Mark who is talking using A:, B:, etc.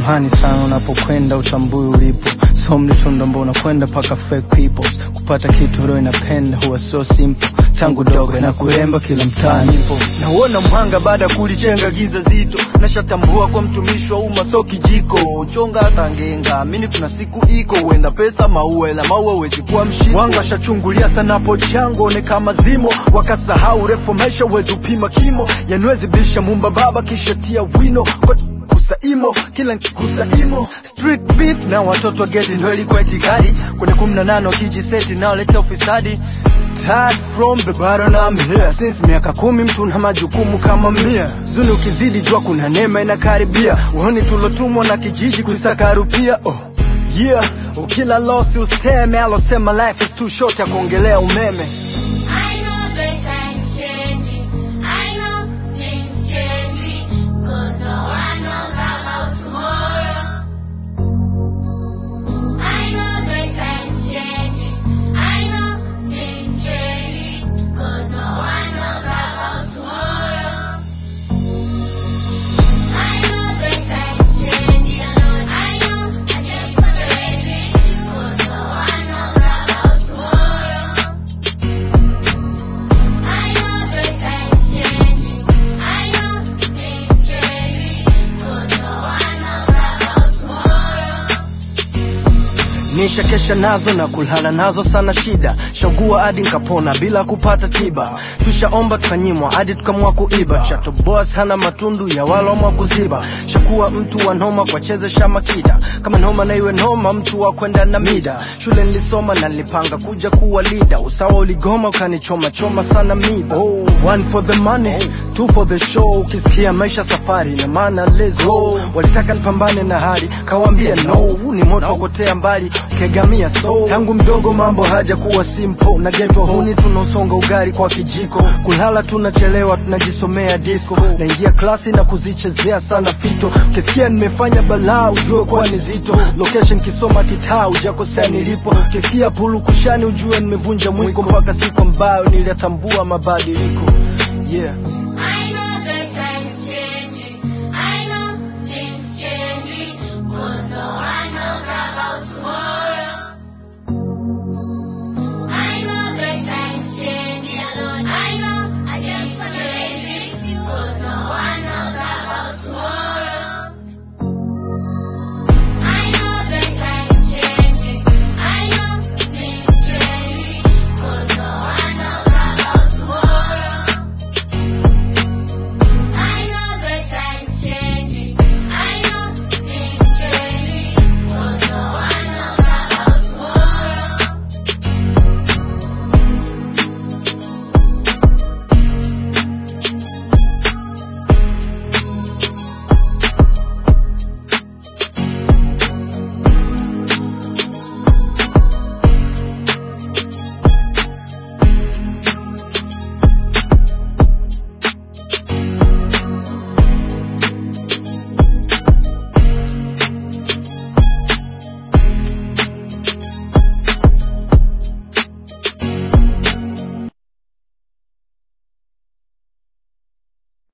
A: samahani sana unapokwenda utambui ulipo so mlitunda mbona kwenda paka fake peoples kupata kitu roho inapenda huwa so simple tangu dogo na kuremba kila mtaa nipo
B: nauona mwanga baada ya kulichenga giza zito nashatambua kwa mtumishi wa umma so kijiko uchonga hata ngenga amini kuna siku iko huenda pesa maua ila maua wezi kuwa mshiko wanga washachungulia sana pochango one kama zimo wakasahau refu maisha wezi upima kimo yanwezi bisha mumba baba kisha tia wino kwa kusaimo kila nkikusa imo street beef na watoto wa geti ndo ilikuwa itikadi kwenye kumi na nane wakijiseti naoleta ufisadi Start from the bottom I'm here since miaka kumi mtu na majukumu kama mia zuni ukizidi jua kuna neema inakaribia uoni tulotumwa na kijiji kuisaka rupia oh. yeah ukila losi useme alosema life is too short ya kuongelea umeme
C: I know the time's changing. I know things changing. 'Cause no one knows about tomorrow. I know the time's changing. I know things changing. 'Cause no one knows about tomorrow. I know the time's changing. I know things changing. 'Cause no one knows about tomorrow. I know the time's changing. I know things changing. 'Cause no one knows about tomorrow.
B: nishakesha nazo na kulala nazo sana shida shagua hadi nkapona bila kupata tiba tushaomba tukanyimwa hadi tukamwa kuiba shatobos hana matundu ya walomwa kuziba shakuwa mtu wa noma kwa chezesha makida kama noma na iwe noma mtu wa kwenda na mida shule nilisoma na nilipanga kuja kuwa lida usawa uligoma ukanichoma choma sana miba oh, one for the money two for the show ukisikia maisha safari na maana let's go walitaka nipambane na hali kawambia no huu ni moto wakotea mbali ukegamia so tangu mdogo mambo haja kuwa simple na geto huni tunausonga ugari kwa kijiko kulala tunachelewa tunajisomea disco naingia klasi na kuzichezea sana fito ukisikia nimefanya balaa ujue kuwa ni zito location kisoma kitaa ujakosea nilipo ukisikia pulu kushani ujue nimevunja mwiko mpaka siku ambayo niliyatambua mabadiliko yeah